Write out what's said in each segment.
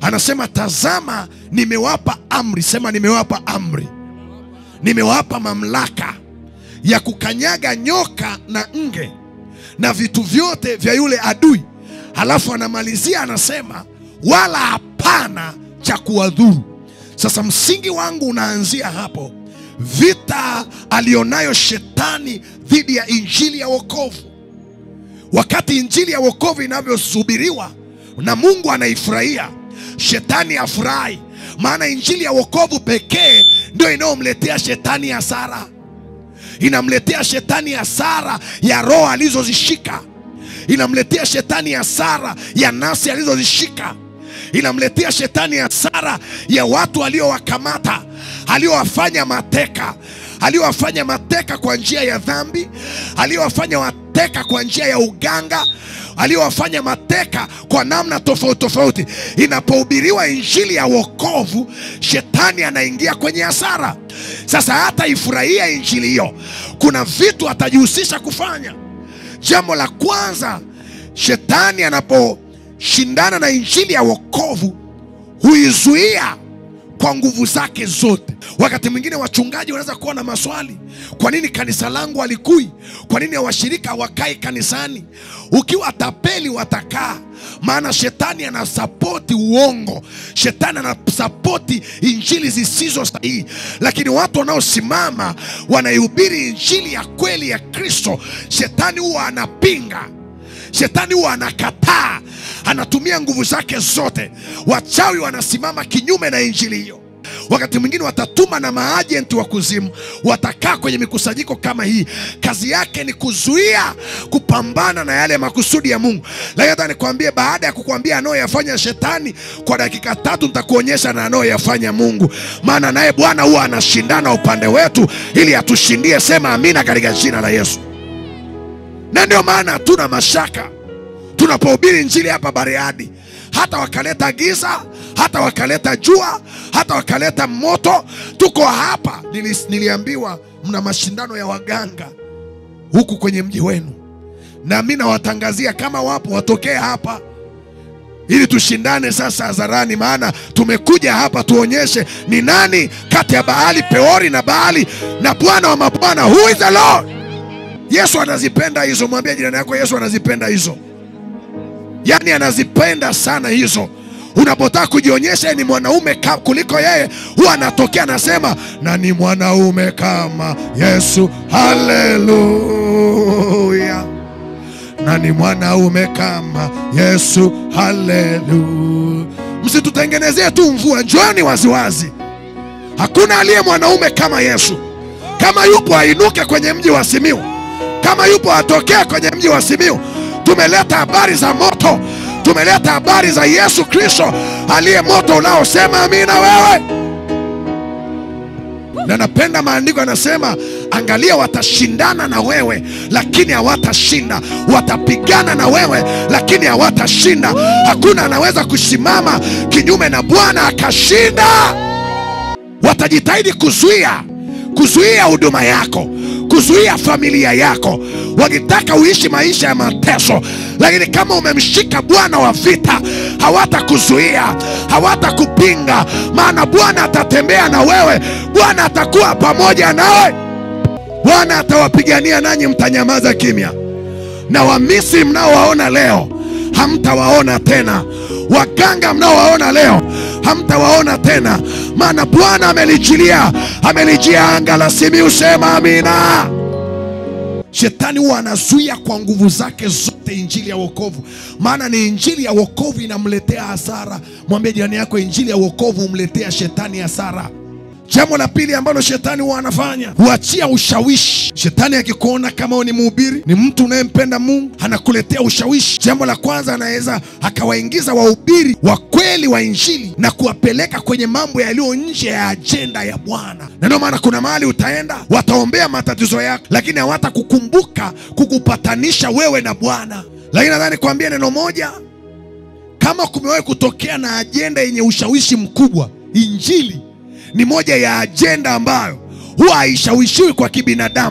anasema tazama, nimewapa amri. Sema nimewapa amri, nimewapa mamlaka ya kukanyaga nyoka na nge na vitu vyote vya yule adui. Halafu anamalizia anasema, wala hapana cha kuwadhuru. Sasa msingi wangu unaanzia hapo, vita alionayo shetani dhidi ya injili ya wokovu. Wakati injili ya wokovu inavyosubiriwa na Mungu anaifurahia, shetani afurahi, maana injili ya wokovu pekee ndio inayomletea shetani hasara inamletea shetani hasara ya roho alizozishika, inamletea shetani hasara ya nafsi alizozishika, inamletea shetani hasara ya watu aliowakamata, aliowafanya mateka, aliowafanya mateka kwa njia ya dhambi, aliowafanya mateka kwa njia ya uganga aliyowafanya mateka kwa namna tofauti tofauti. Inapohubiriwa injili ya wokovu, shetani anaingia kwenye hasara. Sasa hata ifurahia injili hiyo, kuna vitu atajihusisha kufanya. Jambo la kwanza, shetani anaposhindana na injili ya wokovu huizuia kwa nguvu zake zote. Wakati mwingine wachungaji wanaweza kuwa na maswali, kwa nini kanisa langu halikui? Kwa nini washirika hawakai kanisani? Ukiwa tapeli watakaa, maana shetani anasapoti uongo, shetani anasapoti injili zisizo sahihi. Lakini watu wanaosimama wanaihubiri injili ya kweli ya Kristo, shetani huwa anapinga Shetani huwa anakataa, anatumia nguvu zake zote. Wachawi wanasimama kinyume na injili hiyo. Wakati mwingine watatuma na maajenti wa kuzimu, watakaa kwenye mikusanyiko kama hii. Kazi yake ni kuzuia kupambana na yale makusudi ya Mungu. Lakini hata nikwambie, baada ya kukwambia anayoyafanya shetani kwa dakika tatu, nitakuonyesha na anayoyafanya Mungu, maana naye Bwana huwa anashindana upande wetu ili atushindie. Sema amina katika jina la Yesu na ndio maana hatuna mashaka tunapohubiri injili hapa Bariadi. Hata wakaleta giza, hata wakaleta jua, hata wakaleta moto, tuko hapa. Nili, niliambiwa mna mashindano ya waganga huku kwenye mji wenu, na mi nawatangazia kama wapo watokee hapa ili tushindane sasa hadharani, maana tumekuja hapa tuonyeshe ni nani kati ya Baali Peori na Baali na Bwana wa mabwana, who is the Lord. Yesu anazipenda hizo. Mwambie jirani yako, Yesu anazipenda hizo, yaani anazipenda sana hizo. Unapotaka kujionyesha ni mwanaume ka- kuliko yeye, huwa anatokea anasema, na ni mwanaume kama Yesu. Haleluya! na ni mwanaume kama Yesu. Haleluya! Msitutengenezee tu mvua, njooni waziwazi. Hakuna aliye mwanaume kama Yesu. Kama yupo ainuke kwenye mji wa Simiu, kama yupo atokee kwenye mji wa Simiu. Tumeleta habari za moto, tumeleta habari za Yesu Kristo aliye moto unaosema amina wewe. Na napenda maandiko yanasema, angalia, watashindana na wewe lakini hawatashinda, watapigana na wewe lakini hawatashinda. Hakuna anaweza kusimama kinyume na Bwana akashinda. Watajitahidi kuzuia kuzuia huduma yako, kuzuia familia yako, wakitaka uishi maisha ya mateso. Lakini kama umemshika Bwana wa vita, hawatakuzuia, hawatakupinga, maana Bwana atatembea na wewe, Bwana atakuwa pamoja nawe, Bwana atawapigania, nanyi mtanyamaza kimya. Na Wamisri mnaowaona leo hamtawaona tena, waganga mnaowaona leo hamtawaona tena, maana Bwana amelijilia, amelijia anga la Simiu. Sema amina. Shetani huwa anazuia kwa nguvu zake zote injili ya wokovu, maana ni injili ya wokovu inamletea hasara. Mwambie jirani yako, injili ya wokovu humletea shetani hasara. Jambo la pili ambalo shetani huwa anafanya huachia ushawishi. Shetani akikuona kama wewe ni mhubiri, ni mtu unayempenda Mungu, anakuletea ushawishi. Jambo la kwanza, anaweza akawaingiza wahubiri wa kweli wa injili na kuwapeleka kwenye mambo yaliyo nje ya ajenda ya Bwana, na ndio maana kuna mahali utaenda, wataombea matatizo yako, lakini hawatakukumbuka kukupatanisha wewe na Bwana. Lakini nadhani kuambia neno moja, kama kumewahi kutokea na ajenda yenye ushawishi mkubwa, injili ni moja ya ajenda ambayo huwa haishawishiwi kwa kibinadamu.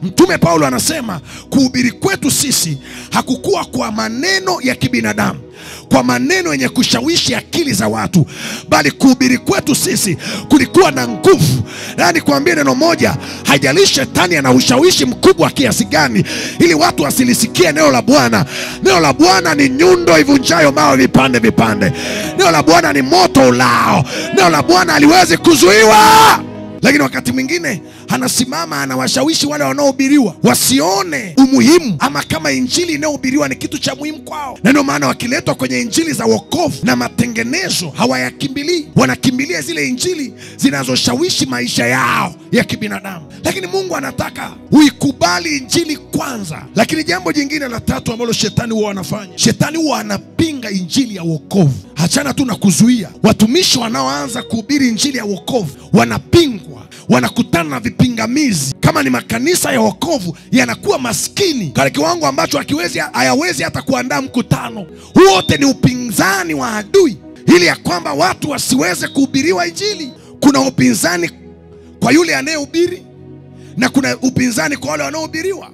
Mtume Paulo anasema kuhubiri kwetu sisi hakukuwa kwa maneno ya kibinadamu, kwa maneno yenye kushawishi akili za watu, bali kuhubiri kwetu sisi kulikuwa na nguvu. Yaani, kuambia neno moja, haijalishi shetani ana ushawishi mkubwa kiasi gani, ili watu wasilisikie neno la Bwana. Neno la Bwana ni nyundo ivunjayo mawe vipande vipande. Neno la Bwana ni moto ulao. Neno la Bwana haliwezi kuzuiwa lakini wakati mwingine anasimama anawashawishi wale wanaohubiriwa wasione umuhimu ama kama injili inayohubiriwa ni kitu cha muhimu kwao, na ndio maana wakiletwa kwenye injili za wokovu na matengenezo hawayakimbilii, wanakimbilia zile injili zinazoshawishi maisha yao ya kibinadamu. Lakini Mungu anataka uikubali injili kwanza. Lakini jambo jingine la tatu ambalo shetani huwa anafanya, shetani huwa anapinga injili ya wokovu. Hachana tu na kuzuia, watumishi wanaoanza kuhubiri injili ya wokovu wanapingwa wanakutana na vipingamizi. Kama ni makanisa ya wokovu yanakuwa maskini katika kiwango ambacho hakiwezi hayawezi hata kuandaa mkutano. Wote ni upinzani wa adui, ili ya kwamba watu wasiweze kuhubiriwa injili. Kuna upinzani kwa yule anayehubiri na kuna upinzani kwa wale wanaohubiriwa,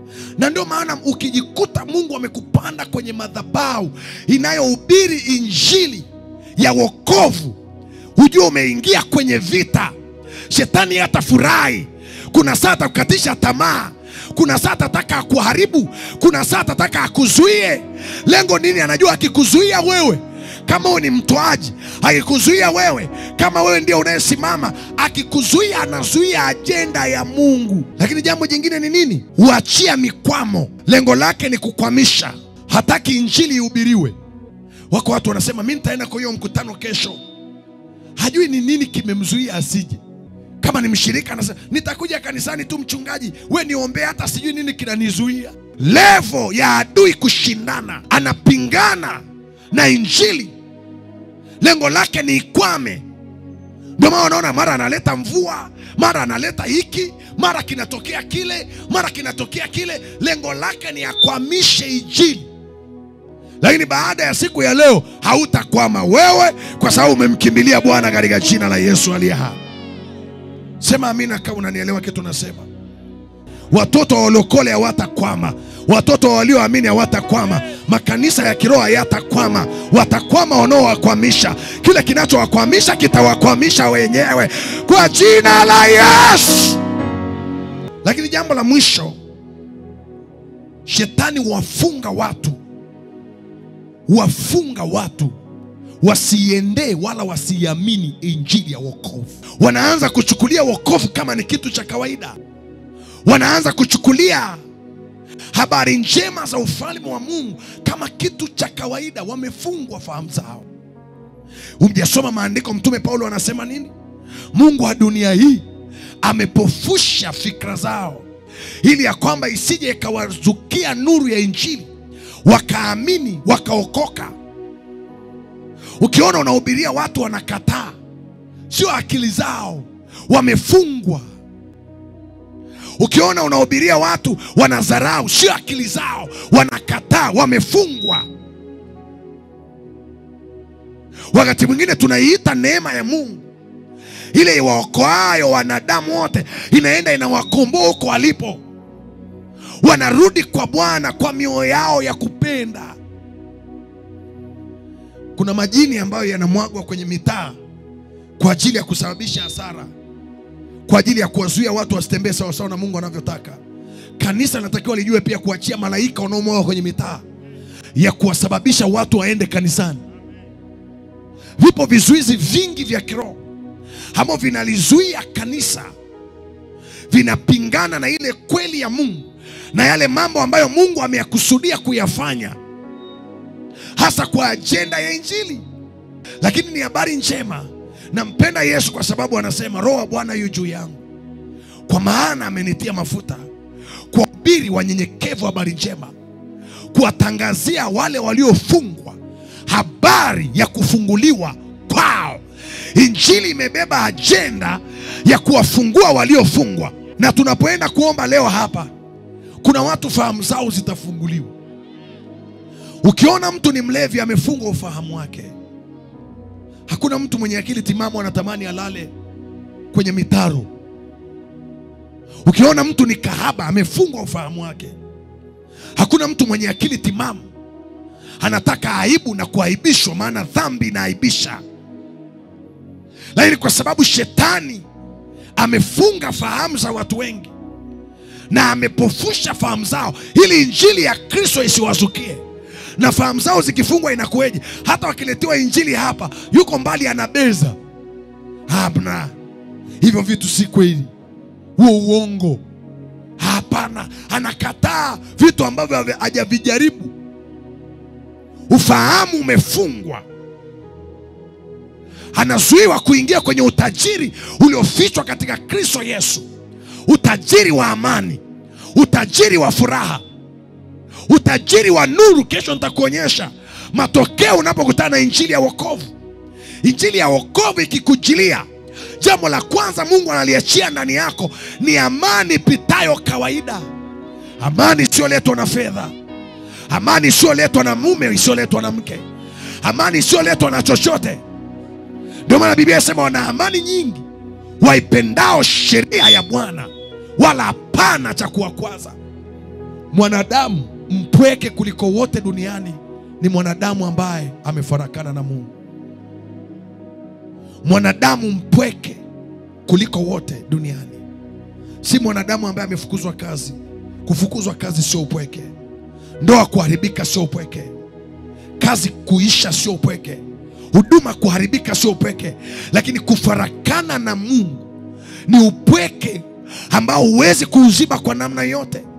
na ndio maana ukijikuta Mungu amekupanda kwenye madhabahu inayohubiri injili ya wokovu, hujua umeingia kwenye vita. Shetani hatafurahi. Kuna saa atakukatisha tamaa, kuna saa atataka akuharibu, kuna saa atataka akuzuie. Lengo nini? Anajua akikuzuia wewe kama wewe ni mtoaji, akikuzuia wewe kama wewe ndio unayesimama, akikuzuia anazuia ajenda ya Mungu. Lakini jambo jingine ni nini? Huachia mikwamo. Lengo lake ni kukwamisha, hataki injili ihubiriwe. Wako watu wanasema mi nitaenda kwa hiyo mkutano kesho, hajui ni nini kimemzuia asije kama ni mshirika anasema nitakuja kanisani tu mchungaji, we niombee, hata sijui nini kinanizuia. Levo ya adui kushindana, anapingana na injili, lengo lake ni ikwame. Ndio maana unaona mara analeta mvua, mara analeta hiki, mara kinatokea kile, mara kinatokea kile. Lengo lake ni akwamishe injili. Lakini baada ya siku ya leo hautakwama wewe, kwa sababu umemkimbilia Bwana katika jina la Yesu aliye hai. Sema amina kama unanielewa kitu nasema. Watoto wa walokole hawatakwama, watoto walioamini hawatakwama, makanisa ya kiroho hayatakwama. Watakwama wanaowakwamisha. Kile kinachowakwamisha kitawakwamisha wenyewe kwa jina la Yesu. Lakini jambo la mwisho, shetani wafunga watu, wafunga watu wasiendee wala wasiamini injili ya wokovu. Wanaanza kuchukulia wokovu kama ni kitu cha kawaida, wanaanza kuchukulia habari njema za ufalme wa Mungu kama kitu cha kawaida. Wamefungwa fahamu zao. Umjasoma maandiko, Mtume Paulo anasema nini? Mungu wa dunia hii amepofusha fikra zao, ili ya kwamba isije ikawazukia nuru ya injili, wakaamini wakaokoka. Ukiona unahubiria watu wanakataa, sio akili zao, wamefungwa. Ukiona unahubiria watu wanadharau, sio akili zao, wanakataa, wamefungwa. Wakati mwingine tunaiita neema ya Mungu ile iwaokoayo wanadamu wote, inaenda inawakomboa huko walipo, wanarudi kwa Bwana kwa mioyo yao ya kupenda. Kuna majini ambayo yanamwagwa kwenye mitaa kwa ajili ya kusababisha hasara, kwa ajili ya kuwazuia watu wasitembee sawasawa na Mungu anavyotaka. Kanisa linatakiwa lijue pia kuachia malaika wanaomwaga kwenye mitaa ya kuwasababisha watu waende kanisani. Vipo vizuizi vingi vya kiroho ambavyo vinalizuia kanisa, vinapingana na ile kweli ya Mungu na yale mambo ambayo Mungu ameyakusudia kuyafanya hasa kwa ajenda ya Injili. Lakini ni habari njema, nampenda Yesu kwa sababu anasema Roho wa Bwana yu juu yangu, kwa maana amenitia mafuta kuwahubiri wanyenyekevu habari njema, kuwatangazia wale waliofungwa habari ya kufunguliwa kwao. Injili imebeba ajenda ya kuwafungua waliofungwa, na tunapoenda kuomba leo hapa, kuna watu fahamu zao zitafunguliwa. Ukiona mtu ni mlevi amefungwa ufahamu wake. Hakuna mtu mwenye akili timamu anatamani alale kwenye mitaro. Ukiona mtu ni kahaba, amefungwa ufahamu wake. Hakuna mtu mwenye akili timamu anataka aibu na kuaibishwa, maana dhambi inaaibisha. Lakini kwa sababu shetani amefunga fahamu za watu wengi na amepofusha fahamu zao, ili injili ya Kristo isiwazukie. Na fahamu zao zikifungwa, inakuweje? Hata wakiletewa injili hapa, yuko mbali, anabeza, hamna, hivyo vitu si kweli, huo uongo, hapana. Anakataa vitu ambavyo hajavijaribu. Ufahamu umefungwa, anazuiwa kuingia kwenye utajiri uliofichwa katika Kristo Yesu, utajiri wa amani, utajiri wa furaha, utajiri wa nuru. Kesho nitakuonyesha matokeo unapokutana na injili ya wokovu. Injili ya wokovu ikikujilia, jambo la kwanza Mungu analiachia ndani yako ni amani pitayo kawaida, amani isiyoletwa na fedha amani isiyoletwa na mume, isiyoletwa na mke, amani isiyoletwa na chochote. Ndio maana Biblia inasema wana amani nyingi waipendao sheria ya Bwana, wala hapana cha kuwakwaza. Mwanadamu mpweke kuliko wote duniani ni mwanadamu ambaye amefarakana na Mungu. Mwanadamu mpweke kuliko wote duniani si mwanadamu ambaye amefukuzwa kazi. Kufukuzwa kazi sio upweke. Ndoa kuharibika sio upweke. Kazi kuisha sio upweke. Huduma kuharibika sio upweke, lakini kufarakana na Mungu ni upweke ambao huwezi kuuziba kwa namna yote.